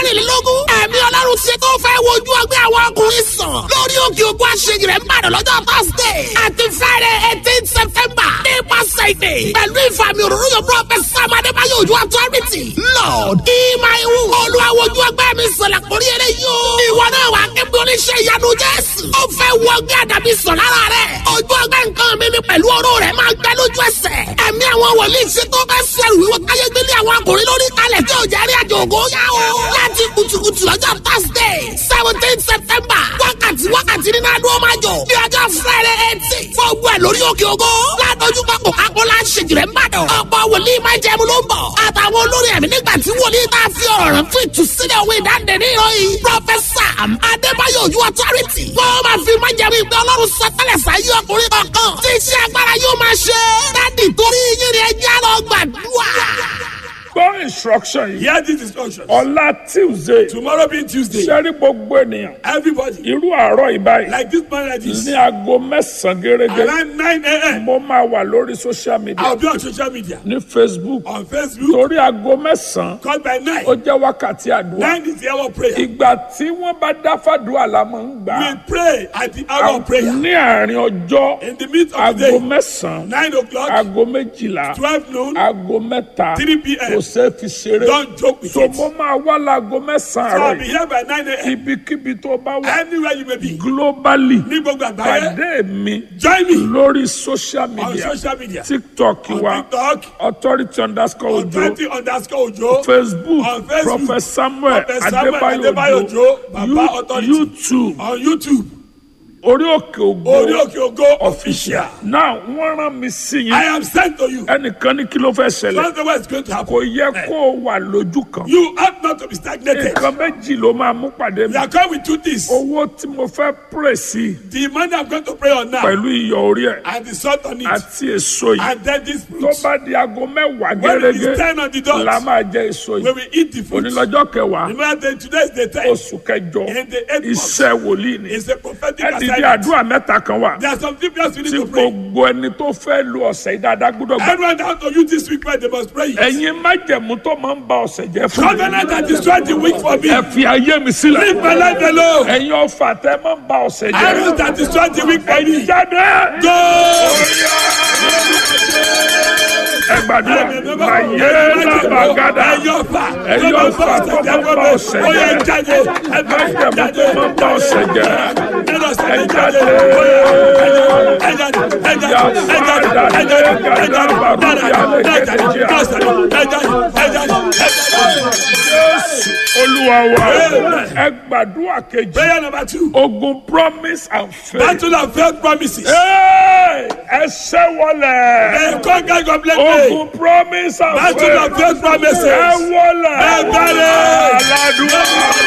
mẹ́rìnlélógún ẹ̀mí ọlọ́run ṣe tó fẹ́ wojú ọgbẹ́ àwọn ọkùnrin sàn lórí òkè ògùn àṣeyìí rẹ̀ ń bàdàn lọ́jọ́ thursday àti friday eighteen september nípasẹ̀ ìdè pẹ̀lú ìfàmì òróró yóò prophet sam adébáyọ̀ ojú authority lord ìmọ̀-ìwù olùwàwọ̀jú ọgbẹ́ mi sọ̀lá kórí eré yóò ìwọ náà wà kébí oníṣẹ́ ìyanu jésù ó fẹ́ wọ ọgbẹ́ àdàbí sọ̀ lára rẹ̀ ojú ọgbẹ́ nǹkan mi ni pẹ̀lú ọ̀rọ̀ rẹ̀ máa gbẹ lójú ẹsẹ̀ ẹ̀mí àwọn wòlíì ṣe tó fẹ́ sẹ́rù wíwọ́ káyé gbélé àwọn akùnrin lórí kalẹ̀ tí ò jẹ́rí àjò ògo yá o láti kùtùkùtù lọ́jọ́ thursday seventeen september wákàtí wákàtí nínú adúlọ́ máa jọ ní ọjọ́ friday eighteen fọ́ọ̀gbù ẹ̀ lórí òkè ògo ládójú pápó kákólá ṣèjìrẹ́ ńbàdàn ọ̀pọ̀ wòlíì máa jẹun ló ń bọ̀ àtàwọn olórí ẹ̀mí nígbà tí wòlíì tá a fi ọ̀rọ̀ rẹ̀ fún ìtúsílẹ̀ òwe ìdáǹdè ní ìròyìn pọfẹsà adébáyọ̀ ojú authority wọ́n máa fi máa jẹun ìgbẹ́ ọlọ́run sọtẹ́lẹ̀ sáyé ọkùnrin kankan tí iṣẹ́ agbára yóò máa ṣe dádì torí yín ni ẹjẹ́ lọ gbàdúrà. gbọ́ instruction yìí Hear this instruction. ọ̀la tuesday Tomorrow being Tuesday, sẹ́rí gbogbo ènìyàn everybody, irú àárọ̀ ìbáyìí like this man like this, ní aago mẹ́sàn-án gẹ́gẹ́ around 9 a.m., mo máa wà lórí social media I'll be on social media, ní facebook on Facebook, torí aago mẹ́sàn-án called by 9. ó jẹ́ wákàtí àdúrà 9 is the hour of prayer. ìgbà tí wọ́n bá dá fàdúrà la máa ń gbà We pray at the hour of prayer. ní àárín ọjọ́ In the midst of the aago day, mẹ́sàn-án 9 o'clock, aago méjìlá 12 noon, aago mẹ́ta 3 p.m. kò ṣeé fi ṣeré Don't joke with so it. mo máa wá láago mẹ́sàn-án So I'll àárọ̀ be yìí here by 9 a.m. ibikíbi tó bá wà Anywhere you may be, globally ní gbogbo àgbáyé, pàdé mi join me lórí social on media social media, tiktok on wa TikTok, authority underscore on ojo 20 underscore Ojo, facebook On Facebook, prophet samuel Prophet Samuel Adebayo adébáyò Ojo, ojo Baba You- Authority. youtube on YouTube, orí òkè ògo Orí Òkè Ògo official. now wọ́n rán mi sí I yín am sent to you. ẹnìkan ní kí ló fẹ́ ṣẹlẹ̀ That's the way it's going to happen. kò yẹ kó o wà lójú kan You ought not to be stagnated. nǹkan méjì ló máa mú pàdé mi We are coming with two things. owó tí mo fẹ́ pray sí The money I'm going to pray on now pẹ̀lú iyọ̀ orí ẹ̀ and the salt on it. àti èso yìí And then this tó fruit. bá di aago mẹ́wàá When it is gẹ́gẹ́ 10 on the dot, la máa jẹ èso when yìí we eat the fruit, onílọ́jọ́ kẹwàá remember that today is the time. oṣù kẹjọ In the eighth month. iṣẹ́ wòlíì ni It's a prophetic ẹ dìde assignment. àdúrà mẹ́ta kan wà There are some people else we need tí to pray. gbogbo ẹni tó fẹ́ lu ọ̀sẹ̀ yìí dáadáa gbọ́dọ̀ gbà. Everyone that to use this week, they must pray. it. ẹ̀yin májẹ̀mú tó máa ń ba ọ̀sẹ̀ jẹ́ fún mi. Covenant that destroyed the week for me. ẹ fi ayé mi sílẹ̀. Leave my life alone. ẹ̀yin ọ̀fà tẹ́ máa ń ba ọ̀sẹ̀ jẹ́. Arrows that destroyed the week for me. jáde. Go! ẹ gbàdúrà ayé làbàgádà ẹ̀yin ọ̀fà tó máa ń ba ọ̀sẹ̀ Ó yẹ jẹ́. jáde. májẹ̀mú tó máa ń ba ọ̀sẹ̀ jẹ́. Ẹ jáde. olúwa wa ẹ gbàdúrà kejì. Prayer number two. ogun promise and faith. Battle of failed promises. Hey, ẹ ṣẹ́ wọlé. The conquer completely. ogun promise and Battle of faith. failed promises. ẹ wọlé. Ẹ bẹ̀rẹ̀. aládùúgbò.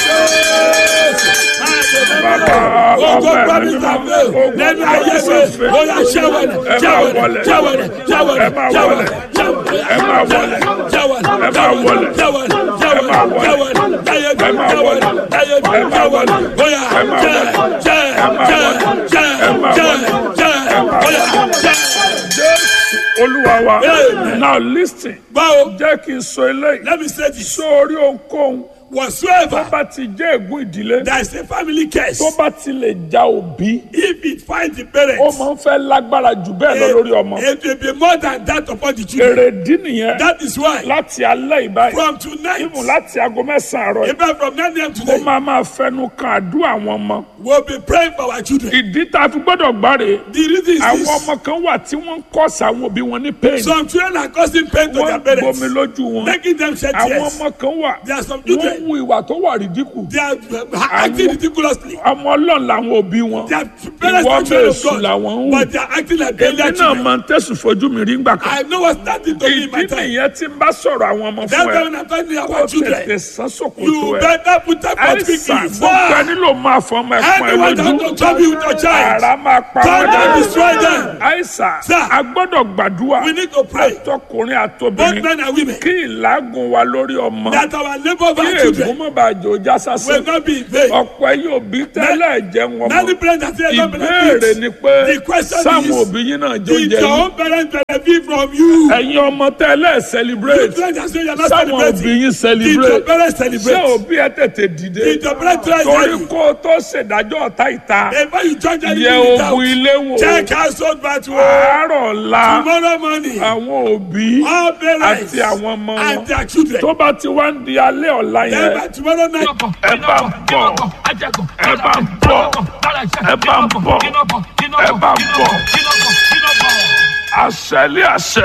Ogo promise and fail. Lẹ́nu ayé mi, ó yà ṣẹ́wọ̀lẹ̀, ṣẹ́wọ̀lẹ̀, ṣẹ́wọ̀lẹ̀, ṣẹ́wọ̀lẹ̀, ẹ máa ṣẹ́wọ̀lẹ̀, wọlé. ẹ máa wọlé. ṣẹ́wọ̀lẹ̀, ẹ máa wọlé. ṣẹ́wọ̀lẹ̀, ẹ máa wọlé. ṣẹ́wọ̀lẹ̀, láyé mi, ẹ máa wọlé. ṣẹ́wọ̀lẹ̀, láyé mi, ẹ máa wọlé. ṣẹ́wọ̀lẹ̀, ó yà ẹ máa ṣẹ́, wọlé. ṣẹ́, ẹ máa ṣẹ́, wọlé. ṣẹ́, ẹ máa ṣẹ́, wọlé. ṣẹ́, ó yà ṣẹ́. Jésù olúwa wa. Amen. now listen. Báwo? jẹ́ kí n sọ eléyìí. Let me say this. sórí ohunkóhun tó Whatsoever bá ti jẹ́ ègún ìdílé there is a family curse, tó bá ti lè ja òbí if it finds the ó parents, máa ń fẹ́ lágbára jù bẹ́ẹ̀ lọ lórí ọmọ. it will be more than that upon the children. èrèdí nìyẹn That is why láti alẹ́ ìbáyìí from tonight, ìmù láti aago mẹ́sàn-án àárọ̀ yìí even from 9 a.m. ó today, máa máa fẹnu kan àdúrà àwọn ọmọ. we'll be praying for our children. ìdí tá a fi gbọ́dọ̀ gbáre The reason is àwọn this. ọmọ kan wà tí wọ́n ń kọ́sì àwọn òbí wọn ní pain Some children are causing pain to wọ́n their ń gbomi parents, lójú wọn making them shed àwọn tears. ọmọ kan wà There are some wọ́n children, ń hu ìwà tó wà rídíkù they are uh, acting ridiculously. ọmọ ọlọ́run làwọn òbí wọn Their parents ìwọ are children of bẹ́ẹ̀ sùn làwọn ń God, hù but they are acting like èmi failure náà children. máa ń tẹ̀sùn fojú mi rí ńgbà kan I know what's starting to be in my ìdí time. nìyẹn tí ń bá sọ̀rọ̀ àwọn ọmọ That's fún why ẹ when I'm talking kó about tètè children, sán sòkòtò you ẹ better put that out quickly. àìsàn gbogbo Fire! ẹni ló máa fọ ọmọ ẹ̀pọ̀n ẹ Anyone that lójú don't trouble you with your child, ara máa pa turn wọn and dá destroy them. àìsàn Sir. a gbọ́dọ̀ gbàdúrà We need to pray, àtọkùnrin both àtobìnrin men and women, kí ìlágùn wa lórí ọmọ that our labor of kí our children ègún mọ́ bá jò já will sásán not be in vain. ọ̀pọ̀ ẹ̀yin òbí tẹ́lẹ̀ jẹ́ wọn Many mọ́ parents are saying, don't ìbéèrè benefit. ni pé The question sáwọn is, òbí yín náà jó Did jẹ your yín own parents benefit from you? ẹ̀yin ọmọ tẹ́lẹ̀ You celebrate parents are saying you're not sáwọn òbí celebrating. yín Did your celebrate parents ṣé celebrate? òbí ẹ tètè dìde Did your parents try torí to kó o tó ṣèdájọ́ ọ̀tá ìta Before you judge yẹ anything without, ogun ilé wò check household battle. àárọ̀ ọ̀la Tomorrow morning, àwọn òbí all parents àti àwọn ọmọ wọn and their children. tó bá ti wá ń di alẹ́ ọ̀la Then yẹn by tomorrow night, ẹ bá ń bọ̀ ẹ bá ń bọ̀ ẹ bá ń bọ̀ ẹ bá ń bọ̀ àṣẹlé àṣẹ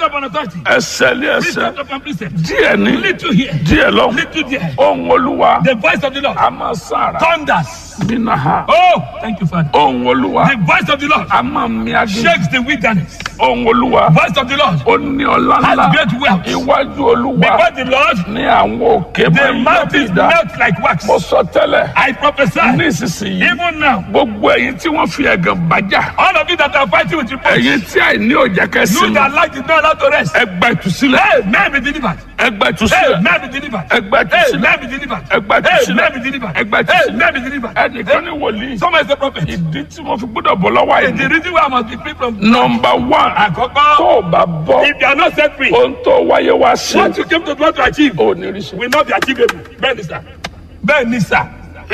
ẹsẹ̀lé ẹsẹ̀ díẹ̀ ní díẹ̀ lọ́wọ́ ohun olúwa The voice of the Lord a máa sára thunders. nínú ha Oh, thank you, Father. ohun olúwa The voice of the Lord a máa mi agé shakes the wilderness. ohun olúwa Voice of the Lord ó ní ọlá has ńlá great wealth. iwájú olúwa Before the Lord, ní àwọn òkè máa the ń mountains yọ̀bìdá melt like wax. mo sọ tẹ́lẹ̀ I prophesy, nísinsìnyí even now, gbogbo ẹ̀yin tí wọ́n fi ẹ̀gàn bájà all of you that are fighting with reproach, ẹ̀yin tí àìní òjá you kẹsì that like the not allowed to rest, ẹgbà ìtúsílẹ̀ hey, may be delivered. ẹgbà Hey, ìtúsílẹ̀ may be delivered. ẹgbà Hey, ìtúsílẹ̀ may be delivered. ẹgbà Hey, ìtúsílẹ̀ may be delivered. ẹgbà Hey, ìtúsílẹ̀ may be delivered. ẹnìkan ní wòlíì Someone is a prophet. ìdí tí mo fi gbọ́dọ̀ bọ̀ lọ́wọ́ The àìní. reason why I must be free from nọmba one Àkọ́kọ́, tó o bá bọ́ if you are not set free, ohun tó wáyé wá sí what you came to want to achieve ò ní rí sí. will not be achievable. Bẹ́ẹ̀ ni sà. Bẹ́ẹ̀ ni sà.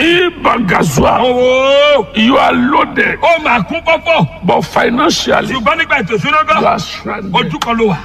ibangazua Owó you are loaded ó máa kún fọ́fọ́. but financially Ṣùgbọ́n nígbà ètò ìṣúná you gan, are stranded. ojú kan ló wà.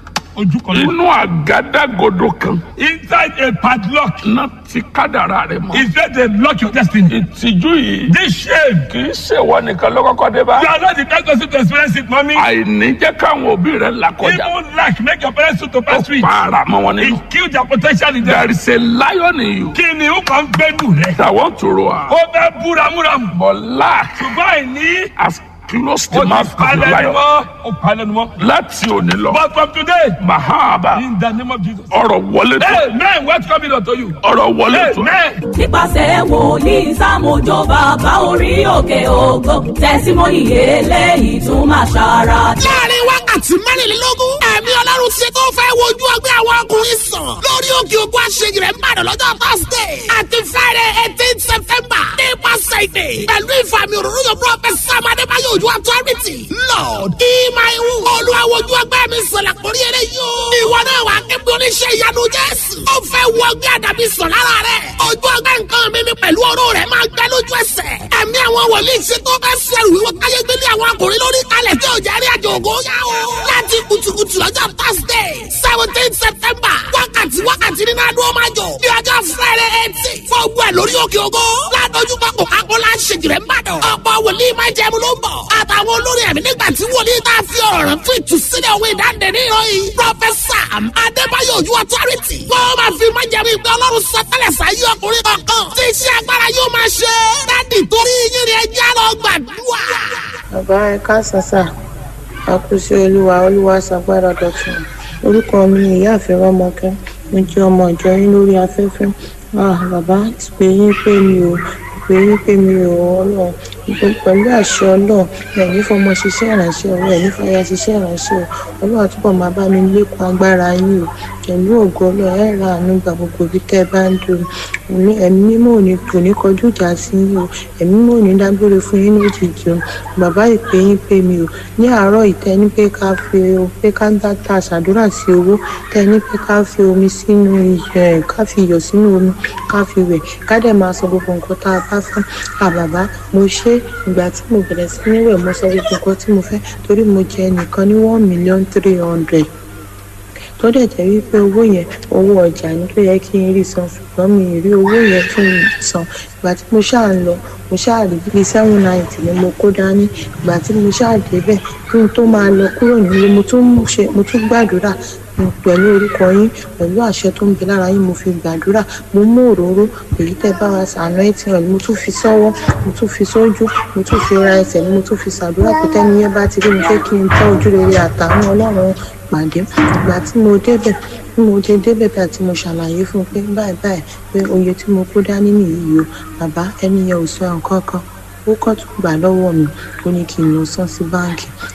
Ojú kan ló wà. inú àgádágodo kan Inside a padlock náà ti kádàrá rẹ mọ́. is where they lock your destiny. ìtìjú yìí This shame, kì í ṣèwọ nìkan ló kọ́kọ́ dé bá. you are not the kind person to experience it, mommy. àìní jẹ́ káwọn òbí rẹ̀ là kọjá. Even lack make your parents to ó pass through it. para mọ́ wọn nínú. It kill their potential in them. there is a lion in you Kí ni ó kàn ń gbẹ́nu rẹ̀? that want to roar Ó fẹ́ búramúramù. but lack Ṣùgbọ́n àìní has closed ó the ti mouth of the palẹ̀ ni lion. mọ́. Ó palẹ̀ ni mọ́. láti òní lọ But from today, mahaba in the name of Jesus. ọ̀rọ̀ wọlé tó Amen. What's coming unto you? ọ̀rọ̀ wọlé tó Amen. nípasẹ̀ wòlíì sámójó bàbá orí òkè ògo tẹ̀símọ́nì eléyìí tún máa ṣara dé. láàrin wákàtí mẹ́rìnlélógún ẹ̀mí ọlọ́run ṣe tó fẹ́ wojú ọgbẹ́ àwọn ọkùnrin sàn lórí òkè ògùn àṣeyìí rẹ̀ ń bàdàn lọ́jọ́ thursday àti friday eighteen september nípasẹ̀ ìdè pẹ̀lú ìfàmì òróró yóò prọfẹsì amadébáyé ojú authority lord ìmáìwù olúwa wojú ọgbẹ́ mi sọ̀lá kórí eré yóò ìwọ náà wà kébí oníṣẹ́ ìyanu jésù ó fẹ́ wọ ọgbẹ́ àdàbí sàn lára rẹ̀ ojú ọgbẹ́ nǹkan mi ni pẹ̀lú ọ̀rọ̀ rẹ̀ máa gbẹ lójú ẹsẹ̀ ẹ̀mí àwọn wòlíì ṣe tó fẹ́ sẹ́rù wíwọ́ káyé gbélé àwọn ọkùnrin lórí kalẹ̀ tí ò jẹ́ rí àjò ògo yá o. láti kùtùkùtù lọ́jọ́ thursday seventeen september wákàtí wákàtí nínú adó máa jọ ní ọjọ́ friday eighteen fún ogun ẹ̀ lórí òkè ògo ládójú pápọ̀ akọ́lá ṣèjìrẹ́ mbàdàn ọ̀pọ̀ wòlíì máa jẹ́ mu ló ń bọ̀ àtàwọn olórí ẹ̀mí nígbà tí wòlíì tá a fi ọ̀rọ̀ rẹ̀ fún ìtúsílẹ̀ òwe ìdáǹdè ní ìròyìn professor adébáyọ̀ ojú authority wọ́n máa fi máa jẹ́ ìgbẹ́ ọlọ́run sọtẹ́lẹ̀ sáyé ọkùnrin kankan tí iṣẹ́ agbára yóò máa ṣe dádì torí yín ni ẹjẹ́ lọ gbàdúrà. bàbá ẹ káàsán sà àkùsí olúwa olúwa ṣàgbára dọ̀tun orúkọ mi ni ìyáàfin rọmọkẹ mo jẹ ọmọ ìjọ yín lórí afẹ́fẹ́ ah bàbá ìpè yín pé mi ò ìpè yín pé mi ò ọlọ́run ìpè pẹ̀lú àṣẹ ọlọ́run ẹ̀yin fọmọ ṣiṣẹ́ ìránṣẹ́ o ẹ̀yin fọyà ṣiṣẹ́ ìránṣẹ́ o ọlọ́run àtúbọ̀ máa bá mi lékun agbára yín o pẹ̀lú ògo ọlọ́run ẹ̀ ra àánú gba gbogbo ibi tẹ́ ẹ bá ń dùn ẹ̀mí ẹ̀mí mímọ́ ò ní kò ní kọjú ìjà sí yín o ẹ̀mí mímọ́ ò ní dágbére fún yín lójijì o bàbá ìpè yín pé mi ò ní àárọ̀ ìtẹ́ ní pé ká fi pé ká dá ta ṣàdúrà sí owó tẹ́ ní pé ká fi omi sínú iyọ̀ ká fi iyọ̀ sínú omi ká fi wẹ̀ ká dẹ̀ máa sọ gbogbo nǹkan tá a bá fẹ́ àbàbá mo ṣe ìgbà tí mo bẹ̀rẹ̀ sí ní wẹ̀ mo sọ gbogbo nǹkan tí mo fẹ́ torí mo jẹ ẹnìkan ní one million three hundred tó dẹ̀ jẹ́ wípé owó yẹn owó ọjà ni tó yẹ kí n rí san ṣùgbọ́n mi ì rí owó yẹn kí n san ìgbà tí mo ṣáà ń lọ mo ṣáà rí bíi seven ninety ni mo kó dání ìgbà tí mo ṣáà débẹ̀ kí n tó máa lọ kúrò nílé mo tún ṣe mo tún gbàdúrà pẹ̀lú orúkọ yín pẹ̀lú àṣẹ tó ń bẹ lára yín mo fi gbàdúrà mo mú òróró èyí tẹ́ bá wa sànú ẹ̀ tí wọ́n mo tún fi sọ́wọ́ mo tún fi sójú mo tún fi ra ẹsẹ̀ mo tún fi ṣàdúrà pé tẹ́ni yẹn bá ti rí mi pé kí n tọ́ ojú rere àtàwọn ọlọ́run pàdé ìgbà tí mo débẹ̀ bí mo ṣe débẹ̀ bí àti mo ṣàlàyé fún un pé báyìí báyìí pé oye tí mo kó dání nìyí o bàbá ẹni yẹn ò sọ nǹkan kan ó kọ́ tún gbà lọ́wọ́ mi ó ní kí n lọ san sí báǹkì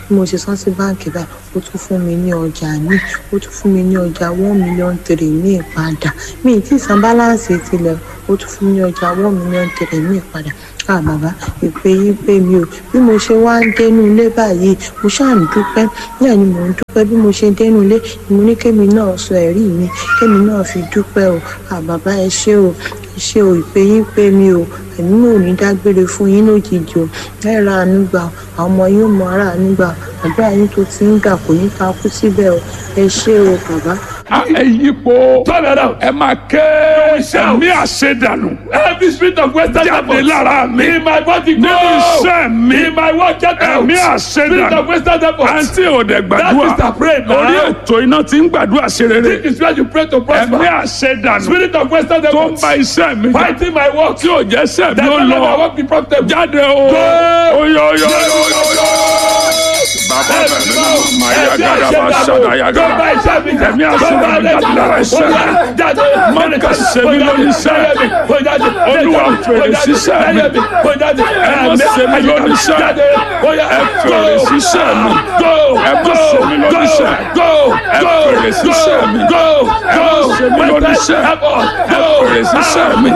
bí mo ṣe san sí báǹkì báyìí ó tún fún mi ní ọjà míì ó tún fún mi ní ọjà one million three míì padà mi ì tí ì san báláǹsì tilẹ̀ ó tún fún mi ní ọjà one million three míì padà ah bàbá ìpè yín pé mi ò bí mo ṣe wá ń dénú ilé báyìí mo ṣáà ń dúpẹ́ náà ni mò ń dúpẹ́ bí mo ṣe dénú ilé ni mo ní kémi náà sọ ẹ̀rí mi kémi náà fi dúpẹ́ o ah bàbá ẹ ṣé o ẹ ṣé o ìpè yín pé mi o èmi náà ò ní dágbére fún yín lójijì o ẹ ra àánú gbà o àwọn ọmọ yóò mọ ara àánú gbà o àdúrà yín tó ti ń gbà kò ní ta kú síbẹ̀ o ẹ ṣé o bàbá. ẹ yípo Turn around. ẹ máa ké shout. ẹ̀mí àṣedànù Every spirit of Western jáde devils lára mi in my body go. nínú iṣẹ́ mi In my work, get out. ẹ̀mí Spirit of àṣedànù Western devils. àǹtí òde That gbàdúrà is the prayer now. orí ètò iná ti ń gbàdúrà ṣe rere This is where you pray to ẹ̀mí prosper. àṣedànù Spirit of Western tó ń devils. ba iṣẹ́ mi jà Fighting my work. tí ò jẹ́ iṣẹ́ mi That ó will lọ never work be profitable. jáde o Go. oyo oyo oyo oyo bàbá bẹ̀rẹ̀ nínú ọmọ ayagada bá ṣàdá ayagada ẹ̀mí àṣedànù jáde lára iṣẹ́ mi mọ̀nìkà sẹ́mi lórí iṣẹ́ olúwa fèrè síṣẹ́ mi ẹ má sẹ́mi lórí iṣẹ́ ẹ fèrè síṣẹ́ mi ẹ má sẹ́mi lórí iṣẹ́ ẹ fèrè síṣẹ́ mi ẹ má sẹ́mi lórí iṣẹ́ ẹ fèrè síṣẹ́ mi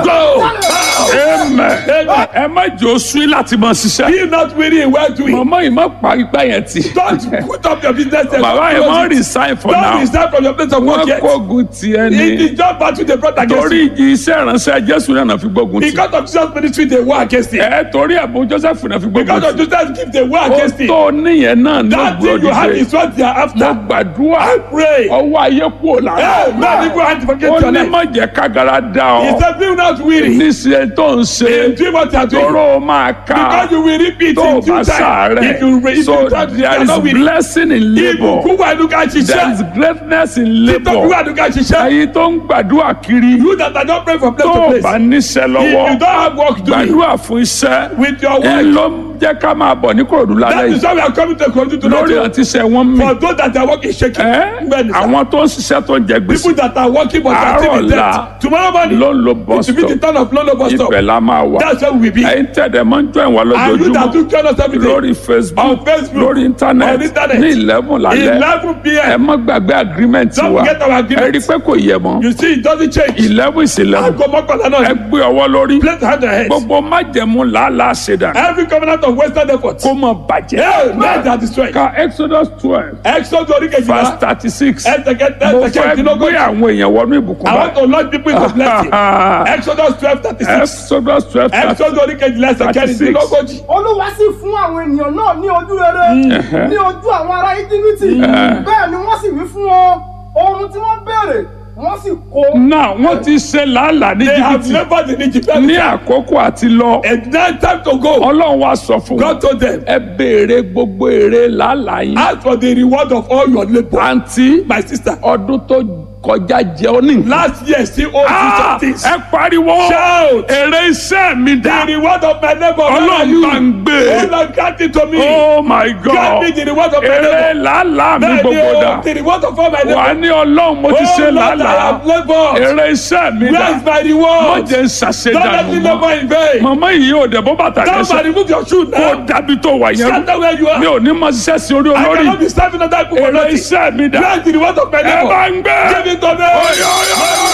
amen ẹ má jẹ́ oṣù yìí láti máa ṣiṣẹ́ Be not weary in well doing. mọ̀mọ́ yìí má parí gbá yẹn tì Don't put up your business. there. bàbá yẹn má resign for Don't now resign from your place of work wọ́n yet. kógun tiẹ̀ It ni is just battle they brought against torí you. igi iṣẹ́ ìránṣẹ́ jésù náà fi gbógun tì Because of Jesus' ministry, they war against it. ẹ torí ẹ̀bùn joseph náà fi gbógun Because of tì Jesus' gift, they war against ó it. tó níyẹn náà ní That thing you have ògbódìde is what they are mo after. gbàdúrà I pray. ọwọ́ ayé kúrò lára Hey, man, people have to forget ó your ní life. má jẹ́ kágara dá He ọ said, be not weary. níṣẹ́ tó ń ṣe In doing what you are doing. tóró máa ká Because you will repeat tó o in due bá time. If you sàárẹ̀ if so you try to there you are is not weary. blessing in labour Ìbùkún wà ní ká there is ṣiṣẹ́. greatness in Títọ́ labour wà ní ká ṣiṣẹ́. ẹ̀yin tó ń gbàdúrà kiri You that are not praying from place tó to o place. bá níṣẹ́ If lọ́wọ́ you don't have work doing gbàdúrà fún iṣẹ́ with your ẹ work, ló ń jẹ́ ká máa bọ̀ ní kòròdú lálẹ́ that is yìí why we are coming to continue to lórí not àti iṣẹ́ wọn mì For those that are working shaking. ẹ́ Bẹ́ẹ̀ni sir. àwọn tó ń ṣiṣẹ́ tó ń jẹ gbèsè People that are working but are still in Àárọ̀ debt. ọ̀la Tomorrow morning, ló ń lo bus it will be the stop turn of Lolo bus stop. ibẹ̀ la máa wà That's where we will be. ẹ̀yin tẹ̀dẹ̀ máa ń jọ ìwà And you that lójoojúmọ́ do join us every day. lórí facebook On Facebook, lórí on internet internet, ní eleven lálẹ́ 11 ẹ p.m. má gbàgbé agreement Don't wa forget our ẹ agreement. rí i pé kò yẹ mọ́ You see, it doesn't change. eleven is eleven Aago mọ́kànlá ẹ náà. gbé ọwọ́ lórí Place hand on head. gbogbo májẹ̀mú làálàá ṣẹ̀dá Every covenant of Western effort. kó mọ̀ bàjẹ́ Hey, men that destroy. ka exodus twelve Exodus orí verse kejìlá. thirty six Ẹsẹ̀kẹ́ mo fẹ́ gbé ẹsẹ̀kẹ́dínlógójì. àwọn èèyàn wọnú ìbùkún I want báyìí to launch people into blessing. Exodus twelve thirty six. exodus twelve thirty Exodus orí kejìlá ẹsẹ̀kẹ́dínlógójì. olúwa sì fún àwọn ènìyàn náà ní ojú rere ní ojú àwọn ará íjíbítì bẹ́ẹ̀ ni wọ́n sì wí fún wọn ohun tí wọ́n béèrè wọ́n sì kó. náà wọ́n ti ṣe làálàá ní They have jìbìtì never been Egypt. ní àkókò àti lọ And now time to go. ọlọ́run wa sọ fún God wọn told them, ẹ béèrè gbogbo èrè làálàá yín ask for the reward of all your labour. àǹtí My sister, ọdún tó kọjá jẹ ọ ní. last year still owes you Ah, some things. ẹ pariwo Shout. èrè iṣẹ́ mi The dá reward of my labour, where are ọlọ́run you? bá ń gbé Oh Lord, grant it to me. oh my Grant god me the reward of my èrè labour. làálàá mi Bẹ́ẹ̀ni gbogbo o, dá the reward of all my wà á labour. ní ọlọ́run mo ti Oh ṣe Lord, I làálàá have laboured. èrè iṣẹ́ mi Where dá is my mo reward? jẹ́ ń Don't let ṣàṣedànù me mọ́ labour in vain. màmá yìí ò dẹ̀ bó bàtà Come and lẹ́sẹ̀ remove your shoe kó now. dábì tó wà yẹn rú Scatter where you mi are. ò ní mọ ṣiṣẹ́ sí orí I olórí cannot be serving other people for èrè nothing. iṣẹ́ mi dá Where is the reward of my ẹ bá labour? ń gbé Give it to me. Oyo, oyo,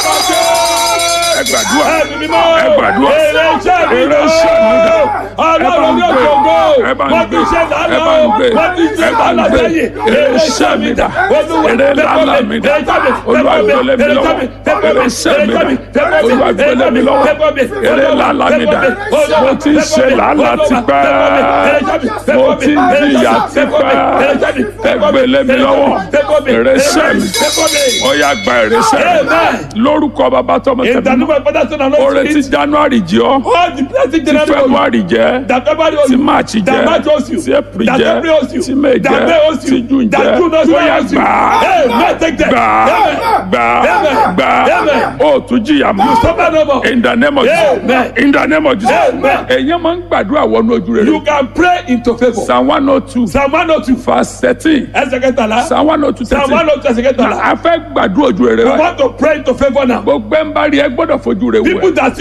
ẹ gbàdúrà Ẹ̀mí mímọ́. ẹ gbàdúrà Èrè iṣẹ́ mi èrè iṣẹ́ mi dá Ọlọ́run ní òkè ògo. ẹ bá ń Wọ́n ti gbé ṣe ẹ lánàá bá ń o. gbé Wọ́n ti ṣe ẹ bá ń lánàá gbé sẹ́yìn. èrè iṣẹ́ mi dá Olúwa, èrè làálàá mi dá èrè jáde, olúwa tẹ́kọ̀ mi, gbélé mi èrè lọ́wọ́ jáde, tẹ́kọ̀ èrè mi, iṣẹ́ èrè mi dá jáde, tẹ́kọ̀ mi, olúwa èrè gbélé mi jáde, lọ́wọ́ tẹ́kọ̀ mi, èrè làálàá mi dá mo ti ń ṣe làálàá tipẹ́ mo ti ń jìyà tipẹ́ ẹ gbélé mi lọ́wọ́ èrè iṣẹ́ mi ó yá gba èrè iṣẹ́ mi Amen. lórúkọ bàbá tọmọ In the tẹ̀mí name of Father, Son, and oore Holy tí Spirit. january jẹ ọ́ All the blessings tí in the february jẹ that February owes tí you, march jẹ that March owes you, tí april that jẹ April owes you, tí may that May jẹ owes you, tí june that jẹ June owes you, ó yá owes you. gbà Hey, man, take them. gbà Amen. gbà Amen. gbà Amen. ó tún jìyà mọ́ Suffer no more. in the name of jesus Amen. in the name of jesus Amen. èyàn máa ń gbàdúrà wọnú ojú rere You can pray into favour. psalm one oh two Psalm one oh two. verse thirteen Ẹsẹ̀ kẹtàlá. psalm one oh two Psalm thirteen one oh two ẹsẹ̀ kẹtàlá. a fẹ́ gbàdúrà ojú rere We wa want to pray into favour now. gbogbo ẹ̀ ń bá rí ẹ gbọ́dọ̀ fojú rẹ wẹ̀ People that see you must favour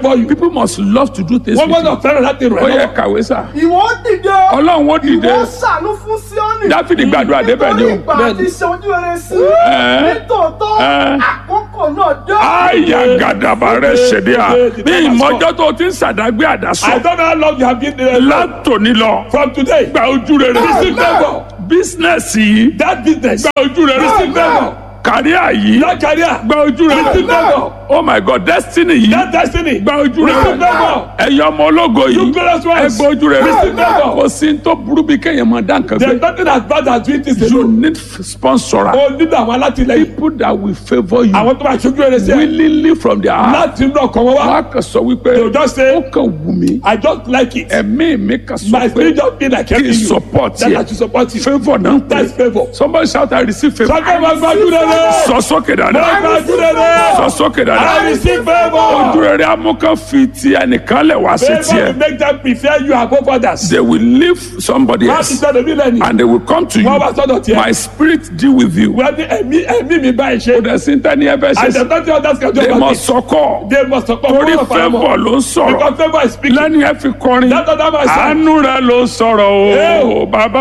favour you. people must love to do things wọ́n with gbọ́dọ̀ you fẹ́ràn láti ràn ó ẹ́ yẹ lọ́wọ́. kàwé sà ìwọ ó dìde ọlọ́run ó dìde ìwọ ó ṣàánú fún síọ́nì dáfídì gbàdúrà débẹ̀ ni nítorí o ìgbà àti ṣe ojú rere sí Ẹ́. nítòótọ́ Ẹ́. àkókò náà dé. àyà gàdàbà rẹ ṣèdí à ní ìmọ̀jọ́ tó ti ń sàdágbé I àdásọ don't know how long you have been there. látòní lọ From today, gba ojú rere receive favour. bísínẹ́sì yìí That business, gba ojú rere receive favour. kàríà yìí That career, gba ojú rere receive favour. oh my god destiny yìí That destiny, gba ojú rere receive favour. ẹ̀yọ́ ọmọ ológo yìí You glorious ones, ẹ gba ojú rere receive favour. kò sí ní tó burú bí kéèyàn máa dá nǹkan There's gbé nothing as bad as doing this you alone. need sponsor O nílò àwọn alátìlẹyìn. people that will favour you Àwọn tó máa ṣojú rere sí ẹ. willingly from their heart Láti inú ọkàn wọn wá. wọn á kàn sọ wípé They will just say, ó kàn wù mí I just like it. ẹ̀mí mi kàn sọ My pé spirit just feel like kí helping n you. support That I yẹ should support you. favour náà ń That's pè favour. somebody shout I receive favour Sọ́kẹ́ máa gbájú rere. sọ sókè Máa dáadáa gbájú rere. sọ sókè I dáadáa receive ojú favour. rere amúkan fi ti ẹnìkan lẹ̀ wá sí Favour tiẹ̀ will make them prefer you above others. they will leave somebody Má ti else sọ̀rọ̀ mí lẹ́nu. and they will come to Wọ́n wá you sọ́dọ̀ tiẹ̀. my spirit deal with you Wọ́n ní ẹ̀mí ẹ̀mí mi báyìí kò ṣe. dẹ̀ sí tẹ́ni ẹ fẹ́ ṣe And sí the nothing others can do they about must it. sọkọ They must support torí one of our favour ló ń sọ̀rọ̀ Because favour is speaking. lẹ́ni ẹ fi kọrin That other man said. àánú rẹ ló sọ̀rọ̀ Eh, o bàbá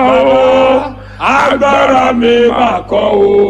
o agbára mi máa kọ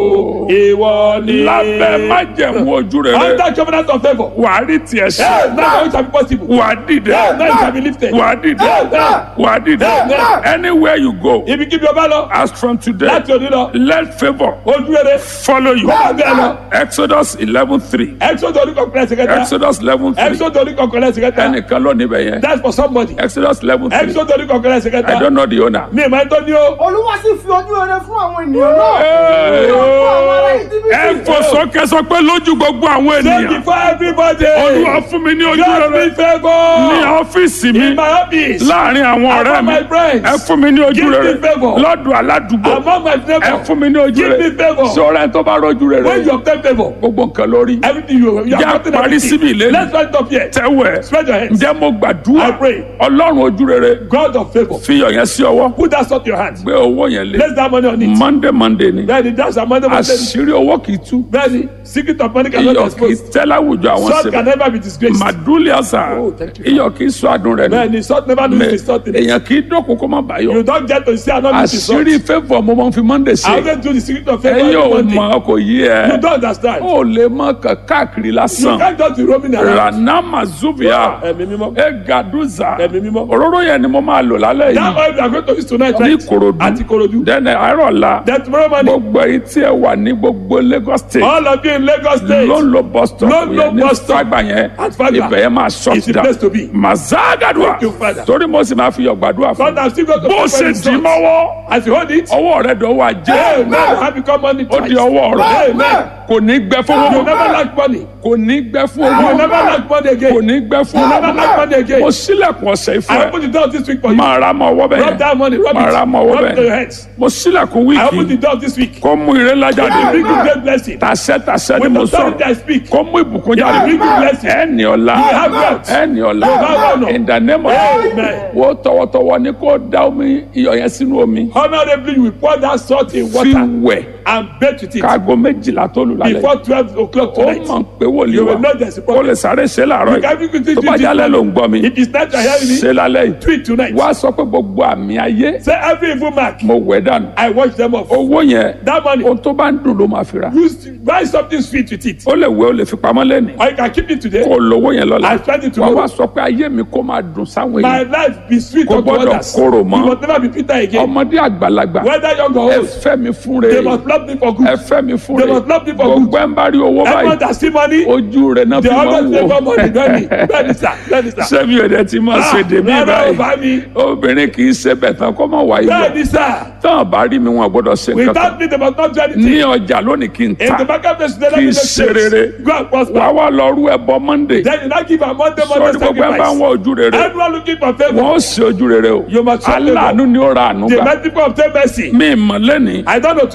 o ìwọ ni. lábẹ́ májẹ̀mú ojú rere under covenant of favour. wà á rí tiẹ̀ ṣe Hey, now it shall be possible. wà á dìde Hey, now it shall be lifted. wà á dìde Hey, wà á dìde Hey, anywhere you go Ibi kíbi ọba lọ. as from today Láti òní lọ. let favour Ojú rere. follow you Bẹ́ẹ̀ bẹ́ẹ̀ lọ. exodus eleven three Exodus orí kọ̀ọ̀kan ẹsẹ̀ kẹta. exodus eleven three Exodus orí kọ̀ọ̀kan ẹsẹ̀ kẹta. ẹnìkan ló níbẹ̀ yẹn That's for somebody. exodus eleven three Exodus orí kọ̀ọ̀kan ẹsẹ̀ i kẹta. don't know the owner. Mi ìmọ̀ ẹ̀tọ́ ni o. olúwa sì fi ojú rere fún àwọn ènìyàn náà. Hey, Ó fún àwọn ará ẹ Íjíbítì. fò sókè sọ pé lójú gbogbo àwọn Say ènìyàn before everybody. olúwa fún mi ní ojú God rere be favour. ní ọ́fíìsì mi In my office. láàrin àwọn ọ̀rẹ́ Among mi my friends. ẹ fún mi ní ojú Give me rere favour. lọ́dọ̀ aládùúgbò Among my ẹ neighbours. fún mi ní ojú Give rere me favour. sọ̀rọ̀ ẹ tó bá rọ́jú rere When you obtain favour. gbogbo nǹkan lórí Everything you you Jẹ́ have gotten parí everything. síbi ìlérí. Let's stand up here. tẹ́wẹ̀ Spread your hands. ǹjẹ́ mo gbàdúrà I pray. ọlọ́run ojú rere God of favour. fi iyọ̀ yẹn sí ọwọ́ Put that salt in your hand. gbé owó yẹn lé Place that money on it. monday monday ni Bẹ́ẹ̀ni that's our money money. àṣírí owó kì í tú Bẹ́ẹ̀ni secret of money cannot be iyọ̀ kì í exposed. tẹ́ láwùjọ àwọn Salt can sèbè never be disgraced. màdúlì àṣà Oh, thank you, iyọ̀ kì í sọ adùn rẹ̀ ni Bẹ́ẹ̀ni salt never lose the salt in it. èèyàn kì í dọ́kun kó má bàyọ̀ You don't get to see another piece of salt. àṣírí favour mo máa ń fi monday I ṣe always do the secret of favour ẹ every yóò Monday. mọ kò yí You ẹ don't understand. ó lè mọ kàn káàkiri You lásán can't just be roaming around. ranama zuvia Ẹ̀mí mímọ́. egaduza Ẹ̀mí mímọ́. òróró yẹn ni mo máa lò lálẹ́ That yìí oil we are going to use tonight ní right? Ìkòròdú Àti Ìkòròdú. dẹ́nẹ̀ àárọ̀ la Then tomorrow morning. gbogbo èyí tí ẹ wà ní gbogbo Lagos state All of you in Lagos State. ló ń lo bus stop Ló ń lo yẹn ní bus stop. fagba yẹn At Fagba. ibẹ̀ yẹn máa shut It's the down place to be. mazagadua Thank you, Father. torí mo sì máa fi yọ̀ gbàdúrà fún God has still got to bó pray ṣe for his dì í sons. mọ́wọ́ As you hold it. ọwọ́ rẹ̀ dọ̀wọ́ ajé Amen. Have become money ó di twice. ọwọ́ rẹ̀ Amen. kò ní gbẹ fún You owó never lack money. kò ní gbẹ fún You owó never lack money kò again. ní gbẹ fún You never lack money owó again. mo sílẹ̀kùn ọ̀sẹ̀ ìfọ̀ I ẹ̀ open the door this week for you. máa ra mọ́ ọwọ́ Rub bẹ́ẹ̀ that money. Rub máa ra it. mọ́ ọwọ́ Rub it to your bẹ́ẹ̀ hands. mo sílẹ̀kùn I open the wíìkì door this week. kó mú ire ńlá jáde Bring you great blessing. tàṣẹ tàṣẹ ni With mo authority I sọ̀rọ̀ speak. kó mú ìbùkún Yeah, jáde bring you blessing. ẹni ọ̀la You have wealth. ẹni ọ̀la You have honor. in the name of Amen. wo tọwọ́tọwọ́ ni kó da omi iyọ̀ yẹn sínú omi Honorably, you will pour that salt in fi water wẹ̀ and bathe with it káago méjìlá tó lù lálẹ́ before twelve o'clock ó tonight. mọ̀ pé wòlíì You wa will know there's a ó problem. lè sáré ṣe láàárọ̀ You can be quickly yìí tó do bá this jálẹ̀ ló ń morning. gbọ́ mi If it's not your hearing, ṣe lálẹ́ yìí do it tonight. wá sọ pé gbogbo àmì ayé Say every evil mark, mo wẹ̀ dànù I wash them off. owó yẹn That money, ohun tó bá ń dùn ló máa fi ra use buy something sweet with it. ó lè wẹ̀ ó lè fi pamọ́ lẹ́nìí Or you can keep it today. kó lówó yẹn lọ́la I spend it wà wá tomorrow. sọ pé ayé mi kó máa dùn sáwọn My èèyàn life be sweet Kò unto gbọ́dọ̀ others. korò You mọ́. must never be bitter again. ọmọdé àgbàlagbà Whether young or ẹ old, fẹ́ mi fún they re must love me for ẹ good. fẹ́ mi fún They re must love me for gbogbo ẹ̀ ń bá rí owó Everyone báyìí that see money, ojú rẹ̀ náà they fi máa always ń favor wò money. Bẹ́ẹ̀ni, bẹ́ẹ̀ni sir, bẹ́ẹ̀ni sir. sẹ́mi ò dẹ̀ ti máa ṣe dèmí rárá o báyìí bá mi. obìnrin kì í ṣe bẹ̀ tán kó má wá iyọ̀ Bẹ́ẹ̀ni sir, tán bá rí mi wọn gbọ́dọ̀ ṣe nǹkan without kan me they must not do anything. ní ọjà lónìí kí n In the ta marketplace today, let kí me n make ṣe rere sense. Go and prosper. wàá wá lọ rú ẹbọ monday Then you now give a Monday sọ Monday ní gbogbo ẹ bá ń sacrifice. wọ ojú rere Everyone looking for wọn favour. ó ṣe ojú rere o You must show favour. aláàánú ni ó ra àánú The gbà many people obtain mercy. mí ìmọ̀ lẹ́nìí I don't know today. ó kàn máa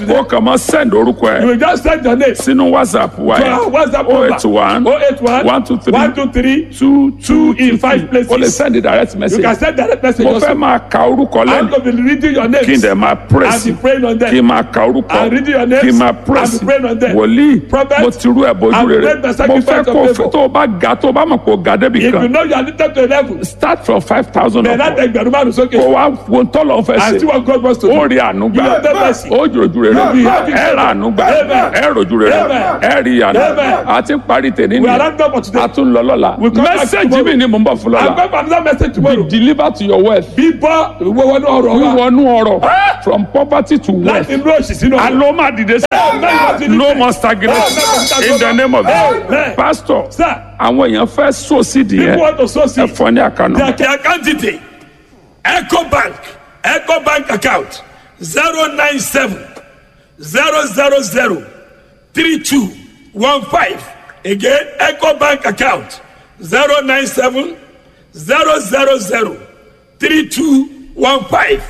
mọ send orúkọ You ẹ will just send your name. sínú whatsapp wa To yẹn our WhatsApp oh number. eight one 081 one two three 123 two two in five places. o lè send the direct You message can send direct message mo also. fẹ́ máa ka orúkọ I'm lẹ́nu going to be reading your names. kí n dẹ̀ máa and press be praying on them. kí n máa ka orúkọ And reading your names kí n máa and press be praying on them. wòlíì Prophet, mo ti rú ẹ̀ bójú and rere make the mo sacrifice fẹ́ of kó o favour. fẹ́ tó o bá ga tó o bá mọ̀ kó o ga débi If you kan know you are lifted to a level, start from five thousand then that upward ẹgbẹ̀rún márùn kó sókè. o wá wo tọ́lọ̀ fẹ́ And see ṣe what God wants to do. ó rí àánú gbà You have the mercy. ó jòjú rere You have it. ẹ rà àánú gbà Amen. ẹ rojú rere Amen. ẹ rí àánú Amen. a ti ń parí tèmi We are ni not done for today. a tún lọ lọ́la We come back mẹ́sẹ̀gì tomorrow. mi ni mo ń bọ̀ fún I'm lọ́la going for another message be tomorrow. deliver to your wealth Bíbọ́ ìwé wọnú ọ̀rọ̀ wa. wíwọnú ọrọ̀ from poverty to wealth Láti inú òṣì sínú ọ̀rọ̀. alo ma dìde sí no more stagnation in the name of Amen. Jesus pastor Sir, àwọn èèyàn fẹ́ sọ sídìí people yẹn want to sow ẹ seed. fọ ní àkànnà The account detail Eco Bank Eco Bank account zero nine seven zero zero zero three two one five again Eco Bank account zero nine seven zero zero zero three two one five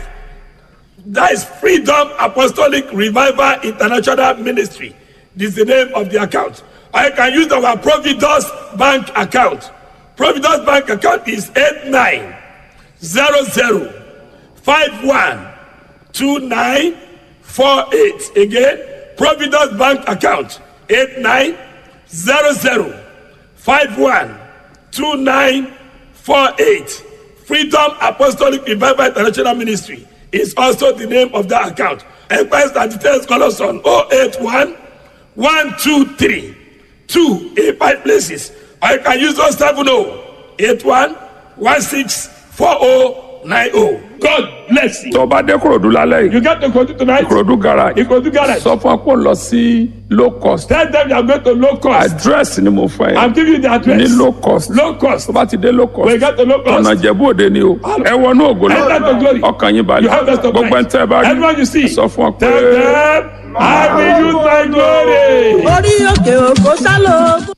that is Freedom Apostolic Revival International Ministry this is the name of the account or you can use our Providence Bank account Providence Bank account is eight nine zero zero five one two nine four eight again providence bank account eight nine zero zero five one two nine four eight freedom apostolic revival international ministry is also the name of that account enquiries and details call us on oh eight one one two three two eight five places or you can use those seven oh eight one one six four oh nine oh. God bless you. tó bá dé korodu lálẹ́ yìí You get to Kogi tonight. korodu garage Ikodu garage. sọ fún ọ pé ó lọ sí low cost Tell them you are going to low cost. address ni mo fẹ́ I'm yẹn giving you the address. ní low cost Low cost. tó bá ti dé low cost When you get to low cost. ọ̀nà ìjẹ̀bú òde ni o ẹ wọnú ògo Enter to glory. lọ ọkàn yín You balẹ̀ have best of gbogbo ẹ̀ ń tẹ́ ẹ bá rí Everyone you see. sọ fún ọ pé. Tell them I will use my glory. orí òkè òkò sálọ.